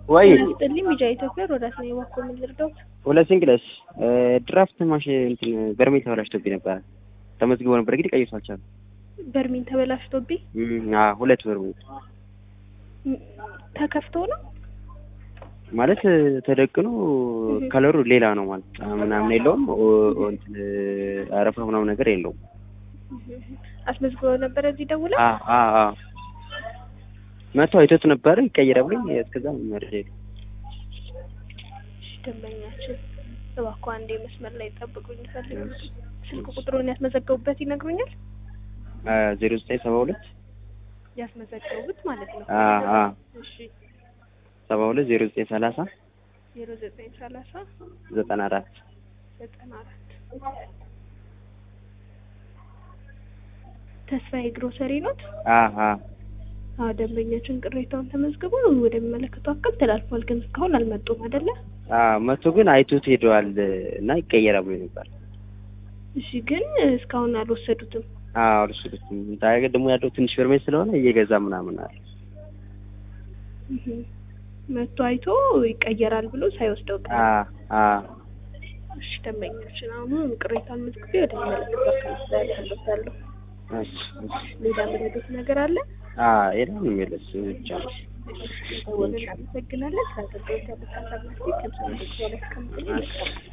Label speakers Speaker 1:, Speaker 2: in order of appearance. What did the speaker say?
Speaker 1: ወይ
Speaker 2: ስጥልኝ ሚዲያ ኢትዮጵያ ሮዳስ ነው የባኮ ምን ልርዳዎት?
Speaker 1: ሁለት ሲንግለስ ድራፍት ማሽን እንትን በርሜል ተበላሽቶብኝ ነበረ። ተመዝግቦ ነበር እንግዲህ ቀይሶ አልቻልኩም።
Speaker 2: በርሚን ተበላሽቶብኝ
Speaker 1: እም፣ አዎ ሁለት በርሜል
Speaker 2: ም- ተከፍቶ ነው
Speaker 1: ማለት ተደቅኖ ከለሩ ሌላ ነው ማለት ጣዕም ምናምን የለውም። ኦ- ኦ- እንትን አረፋ ምናምን ነገር የለውም።
Speaker 2: አስመዝግበው ነበረ እዚህ ደውላ
Speaker 1: አ አ አ መቶ አይቶት ነበር ይቀየራል ብሎኝ እስከዛ መረጃ የለም።
Speaker 2: ደንበኛችን እባክዎ አንዴ መስመር ላይ ጠብቁኝ ፈልግ ስልክ ቁጥሩን ያስመዘገቡበት ይነግሩኛል
Speaker 1: አ ዜሮ ዘጠኝ ሰባ ሁለት
Speaker 2: ያስመዘገቡት ማለት ነው
Speaker 1: አ አ
Speaker 2: እሺ
Speaker 1: ሰባ ሁለት ዜሮ ዘጠኝ ሰላሳ
Speaker 2: ዜሮ ዘጠኝ ሰላሳ
Speaker 1: ዘጠና አራት
Speaker 2: ዘጠና አራት ተስፋዬ ግሮሰሪ ኖት
Speaker 1: አ አ
Speaker 2: አዎ ደንበኛችን ቅሬታውን ተመዝግቦ ወደሚመለከተው አካል ተላልፏል ግን እስካሁን አልመጡም አይደለ
Speaker 1: አ መቶ ግን አይቶት ሄደዋል እና ይቀየራል ብሎኝ ነበር።
Speaker 2: እሺ ግን እስካሁን አልወሰዱትም
Speaker 1: አዎ እርሱ ታገ ደግሞ ያለው ትንሽ በርሜል ስለሆነ እየገዛ ምናምን አለ።
Speaker 2: እህ መጥቶ አይቶ ይቀየራል ብሎ ሳይወስደው ቀረ
Speaker 1: አ አ
Speaker 2: እሺ ደንበኛችን አሁን ቅሬታውን መዝግቤ ወደሚመለከተው አካል ተላልፋለሁ
Speaker 1: እሺ እሺ
Speaker 2: ሌላ ምረዱት ነገር አለ
Speaker 1: አ የለም የሚመለስ ብቻ ነው።
Speaker 2: ደወልን እናመሰግናለን ስለ አገልግሎት ያሉት ሀሳብ መስጠት ከምሰ ላይ እስከምገኝ